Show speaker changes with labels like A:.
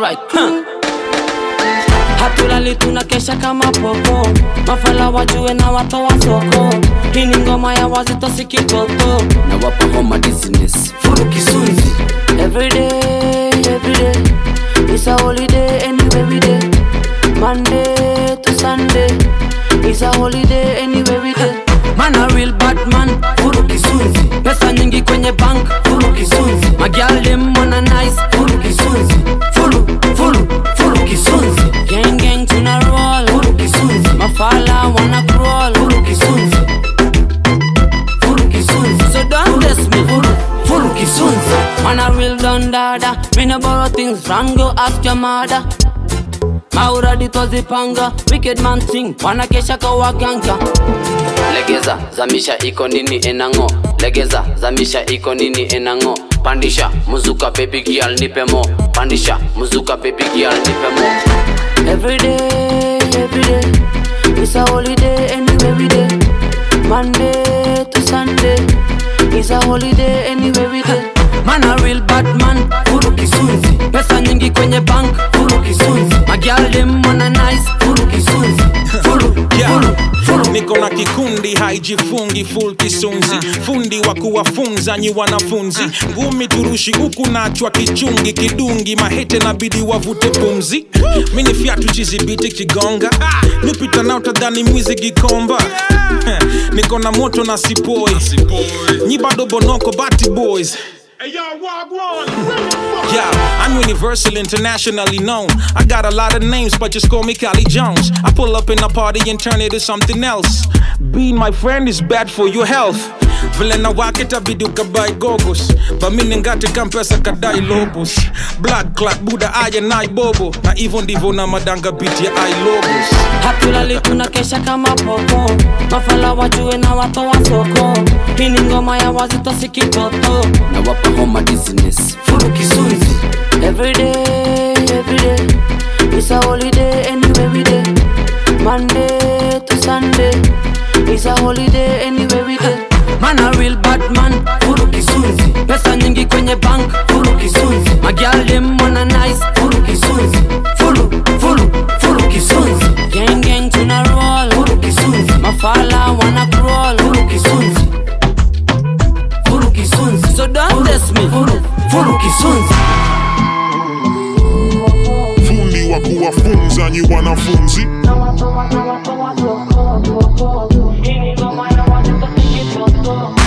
A: alright huh. hatulali tunakesha kama popo mafala wajue na watoa soko hii ni ngoma ya wazito sikitoto na wapa homa business furu kisunzi everyday everyday it's a holiday anyway we day monday to sunday it's a holiday anyway we day man a real bad man furu kisunzi pesa nyingi kwenye bank furu kisunzi magial dem wana nice furu kisunzi furu furu furu kisunzi gang gang tuna roll furu kisunzi mafala wana crawl furu kisunzi furu kisunzi so don't test me furu furu kisunzi man a real don dada me no borrow things from go ask your mother mauradi twazipanga wicked man thing wanakesha kwa waganga legeza zamisha iko nini enango legeza zamisha iko nini enango pandisha muzuka baby girl nipe mo pandisha muzuka baby girl nipe mo everyday everyday it's a holiday anyway we day monday to sunday it's a holiday anyway we day man a real bad man furu kisunzi pesa nyingi kwenye bank furu kisunzi magial dem wana nice furu kisunzi furu
B: Yeah.
A: furu furu
B: niko na kikundi haijifungi full kisunzi fundi wa kuwafunza nyi wanafunzi ngumi turushi huku nachwa kichungi kidungi mahete nabidi wavute pumzi mini fyatu chizibiti kigonga nipita nao tadhani mwizi gikomba niko na moto na sipoi nyi bado bonoko bati boys Yeah, I'm universal, internationally known. I got a lot of names, but just call me Cali Jones. I pull up in a party and turn it to something else. Being my friend is bad for your health. vile na wakita vidu kabai gogos bamini ngate kampesa kadai lobos blood clot buda aya nai bobo na hivyo ndivyo na madanga biti ya i lobos
A: hatulali tunakesha kama popo mafala wajue na watoa soko hii ni ngoma ya wazito sikitoto na wapa homa business furu kisunzi everyday everyday it's a holiday anyway we day monday to sunday it's a holiday anyway we day man a real bad man furu kisunzi pesa nyingi kwenye bank furu kisunzi magial dem wana nice furu kisunzi furu furu furu kisunzi gang gang tuna roll furu kisunzi mafala wana crawl furu kisunzi furu kisunzi so don't test me furu furu kisunzi
C: fundi wa kuwafunza nyi wanafunzi
A: na watu watu watu watu Hii ni ngoma ya wazito sikitoto